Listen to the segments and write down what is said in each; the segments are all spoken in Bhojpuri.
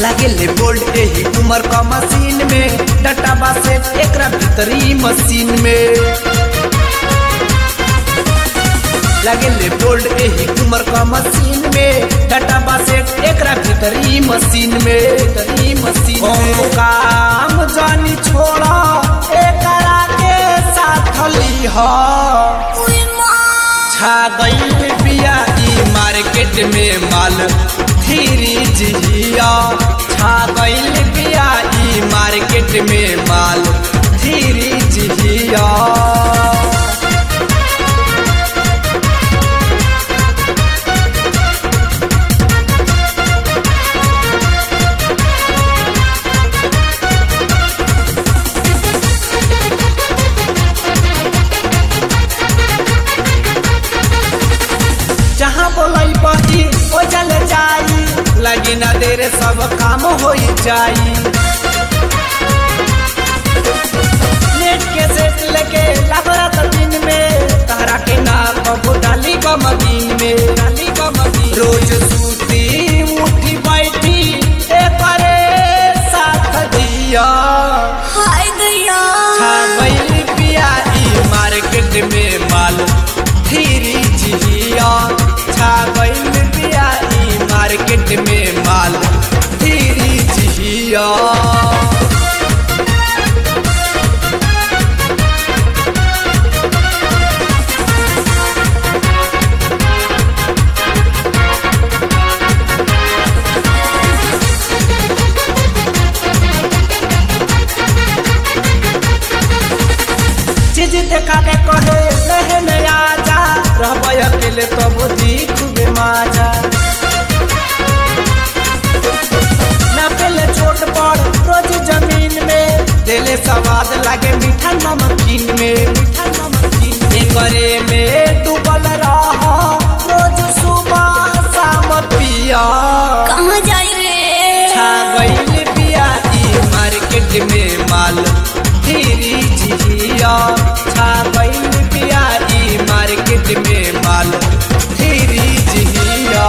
लागेले बोल्ट एही उमर का मशीन में डटाबा से एकरा भीतरी मशीन में लागेले बोल्ट एही उमर का मशीन में डटाबा से एकरा भीतरी मशीन में भीतरी मशीन में काम जानी छोड़ा एकरा के साथ लीहा छा गई बिया ई मार्केट में माल धीरी जिया छा गई बिया ई मार्केट में माल धीरी जिया जहाँ बोलाई बही ओ जल जाई लगी ना देर सब काम हो जाई नेट के सेट लेके लबरत दिन में तारा के ना कबो डाली का मदीन में डाली का मदीन रोज सूती उठी बैठी ए परे साथ दिया हाय गया छा गई पिया ई मार्केट में माल धीरी जिया छा गई पिया ई मार्केट में माल धीरी जिया चीज देखा के कहे रहे नया जा रहब अकेले तब दिख बे माजा ना पहले छोट पर रोज जमीन में दिले स्वाद लागे मीठा नमकीन में मीठा नमकीन एकरे में डूबल रह रोज सुबह शाम पिया कहाँ जाई रे छा गईल बिया ई मार्केट में माल धीरी जिया छा गईल बिया ई मार्केट में माल धीरी जिया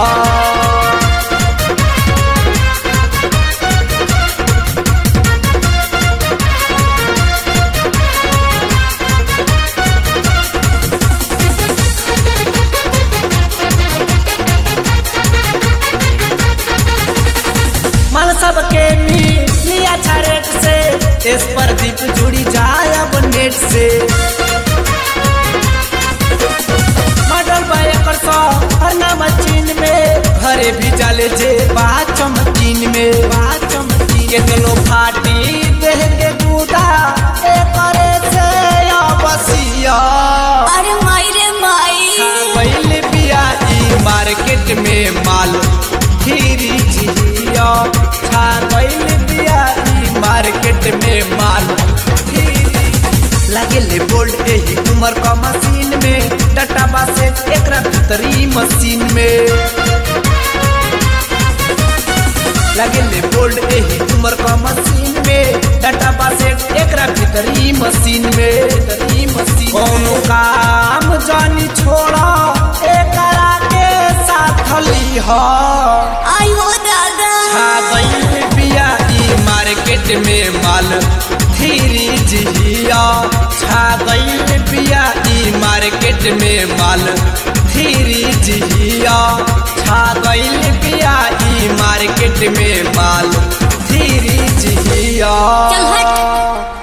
मन सबके लिया छरेट से इस पर दीप जुड़ी जाए अब नेट से मॉडल बायकर सौ हर नाम चीन में घरे भी जाले जे बात चमकीन में बात चमकीन के दोनों फाटी देह के दूधा ए करे से या बसिया अरे माई रे माई पहले बिया ई मार्केट में माल धीरी जिया छा पहले बिया ई मार्केट में माल धीरी लागेले बोल्ट एही उमर का मशीन में डटाबा से एकरा भीतरी मशीन में लागेले बोल्ट एही उमर का मशीन में डटाबा से एकरा भीतरी मशीन में भीतरी मशीन कोनो काम जानी छोड़ा एकरा के साथ लीहा आई हो दादा छा गई बिया ई मार्केट में माल धीरी जिया छा गई बिया ई मार्केट में माल धीरी जिया छा गई बिया ई मार्केट में माल धीरी जिया चल हट